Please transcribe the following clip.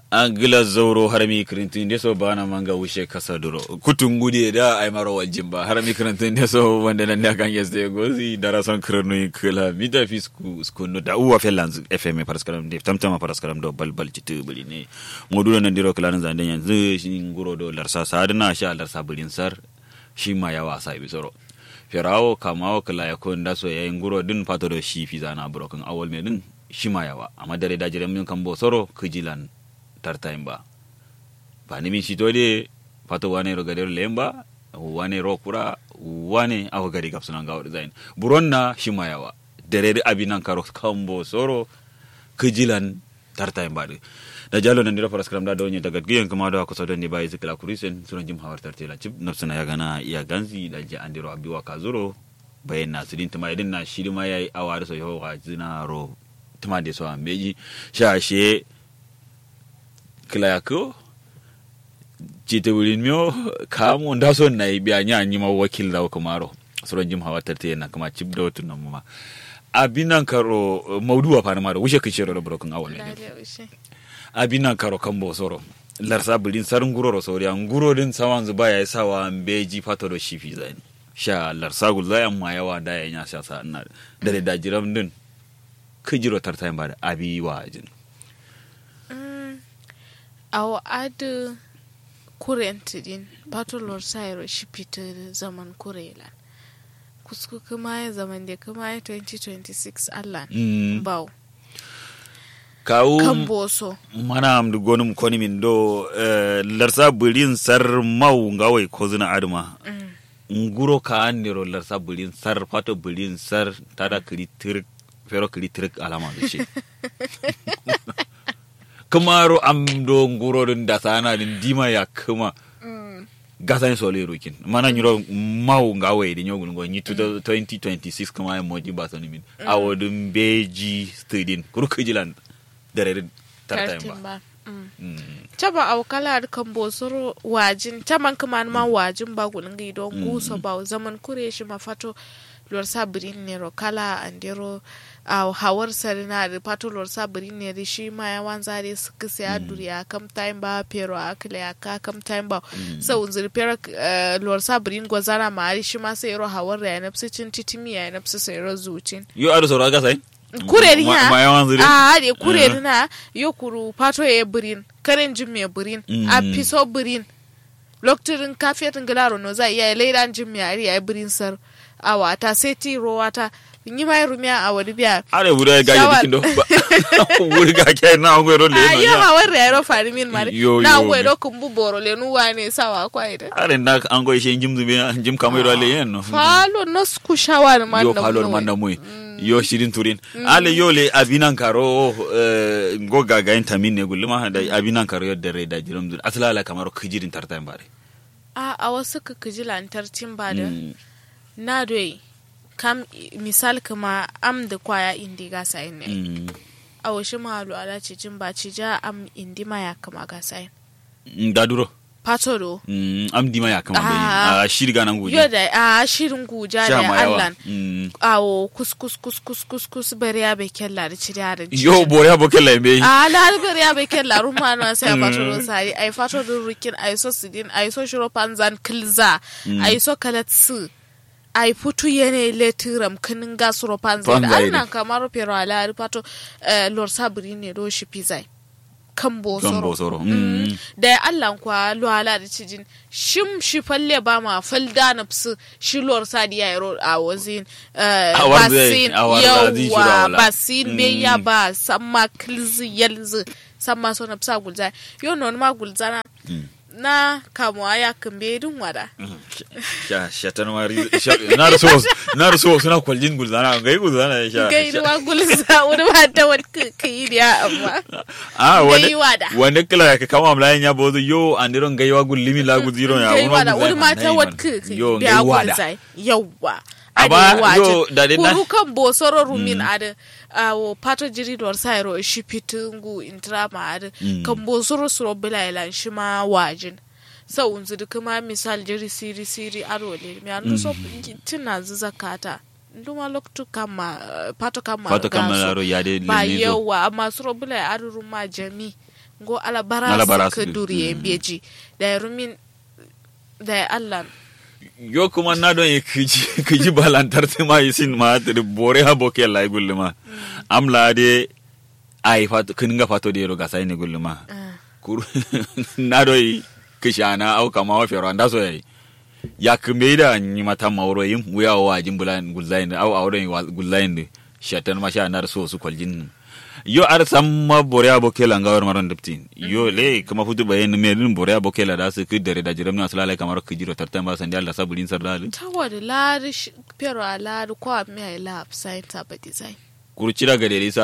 angila zauro harami kirintin de so bana manga wushe kasa duro kutun gude da ay maro waljin ba harami kirintin de so wanda nan da kan yeste gozi dara son kirnu kila mida fisku skuno da uwa felanz fm paraskaram de tamtama paraskaram do balbal citu buli ne modulo nan diro kila nan zande yanzu shi nguro do larsa sadna sha larsa bulin sar shi ma yawa sa bi soro firawo kamawo kila yakon da so yayin nguro din fato do shi fi zana broken awol me din shi ma yawa amma dare da jiran min kan bo soro kijilan tartain ba ba ni min shito de pato wane ro gadero lemba wane ro kura wane awo gari gap sunan gawo design buronna shimayawa dere abinan karo kambo soro kijilan tartain ba de da jalo nan dira faras kram da donye daga giyan kuma da kusa don ne bai zikla kurisen sunan jim hawar tartela chip nafsana ya gana iya ganzi da ji andiro abiwa kazuro bayan na sidin tuma idin na shiri ma yayi awari so yo ga zina ro tuma de so ambeji sha she kilayako jite wurin miyo kamo da son na yi biya nya nyi ma wakil da kumaro suran jim hawa tarte na kuma cib da watu nan ma abinan karo mauduwa fa na maro wushe kishi ro brokun awal ne abinan karo kan bo soro larsa bulin sarin guroro sauri an gurorin sawan zuba ya sawa beji fato do shifi zani sha larsa gul zayan ma yawa da ya nya sha sa ina da da jiram din kijiro tartayin ba da abi wa jin awo adu kurenti din patolor sayro shipita zaman kurela kusku kuma ya zaman da kuma ya 2026 allah Mm. bau kawo kan boso mana amdu gonum koni min do eh, larsa bulin sar mau ngawai ko zina aduma nguro ka andiro larsa bulin sar fato bulin sar tada kiri tirik fero kiri tirik alama da shi kamaro amdo nguro din da sana din dima ya kuma gasan sole rokin mana nyiro mau ngawai din yogun go nyi 2026 kuma ya moji ba sani min awodin beji stadin kurkujilan dare tartayin ba tartin ba Mm. Mm. taba au kala kan bosoro wajin taman kuma ma wajin ba gulun gi don guso ba zaman kure shi mafato lor sabirin ne ro kala andero au hawar sarina da fato lor sabirin ne da shi ma ya wan zare su kisa ya duriya kam time ba pero akle ya ka kam time ba sau unzir pero eh, lor sabirin gwazara ma ari shi ma sai ro hawar ya nafsi cin titimi ya nafsi sai ro zucin yo ado soro aga sai kureri Ma- ha ma yawan zuri a de kureri na yo kuru pato ye birin karen jim me birin a Mm. piso birin loktirin kafetin gilaro no za iya leidan jim me ari ya birin sar a wata sai ti ro wata yi mai rumiya a wani biya are wuri ga Shawar. ya dikin do wuri ga ke na ngwe ro le a no yo ya hawar ya ro fari min mari Yo, na yo, ngwe me. do kumbu boro le nuwa ne sawa kwa ida are na an go she jim zube jim kamai ro le yen no falo no sku shawar man yo na falor mno man na wai. muy yo shirin turin ale yo le abinan karo eh, go ga ga tamin ne gulma da abinan karo yo dare da jirum dur aslala kamar kijirin tartan bare a a wasu kakaji lantarkin ba da Mm. na doi kam misal kuma am da kwaya indi gasa yin ne Mm. a wasu mahalu ala ce jin ba ci ja am indi ma ya kama gasa yin Mm, da duro pato do Mm, am dima ya kama Ah. bai a shirga nan guje yo da a shirin guja sha da ma yawa allan Mm. awo kus kus kus kus kus kus bari ya bai kella da ciri da yo bore abokan lambe a la bari ya bai kella ruma na sai a pato do sari ai pato do rukin ai so sidin ai so shiro panzan kilza ai so kalatsu ai futu yene letiram kinin gasuro panzan Panzai ne. annan kamar pero ala pato eh, lor sabri ne do shi pizai kan kan bosoro bosoro Mm. da ya Allah kwa luhala da cijin shim shi falle ba ma falda na fsu shi lor sadi ya yaro a wazin eh, A warze, basin a warze, zai shiro yawa wala. basin be ya ba samma kilzi yalzi samma so na fsa gulza yo non ma gulza na na kamuwa ya kambe dun wada sha shatan mari sha- na da so na da so suna kwaljin gulzana ga yi gulzana ya sha gairu wa gulza wani ba ta wani kai da amma ah wanda Gaiwa da. wanda kila ka kama mlayin ya bozo yo andiron gaiwa gulimi la guziro ya kai wuna wada gulzai wani ma mata nai wat man. kai yo biya gaiwa da gulzai yawwa Aba, yo, da dai na- kuru kan bosoro rumin ada awo pato jiri dor sairo shi pitungu intrama ada kan bosoro suro bila ilan shi ma wajin sa unzu kuma misal jiri siri siri aro le mi anu so tina zakata nduma loktu kama eh, pato kama Pato kama gaso. laro ya de ba lenizo. yawa amma suro bila aro ruma jami go ala bara Ala bara su su ka du. duriye Mm. beji da ya rumin da ya allah yo kuma na don yi kiji kiji balantar te ma yi sin ma te bore ha boke la yi gulluma am la de ai fato kin ga fato de ro ga sai ne gulluma Ah. kur na do yi kishana au kama wa fero anda so yi ya kumbe da ni mata mauro yin wuya wa jin bulan gulzain au auren gulzain shatan ma sha na so su kwaljin yo ar samma bore aboke la ngawar maron diptin yo le kuma futu bayen me din bore aboke la da su ku dare da jiram na salala kamar ku jiro tartan ba san da Allah sabulin sardal ta wada lari sh- pero a lari kwa mi a ila upside ta ba design kurci daga dare sa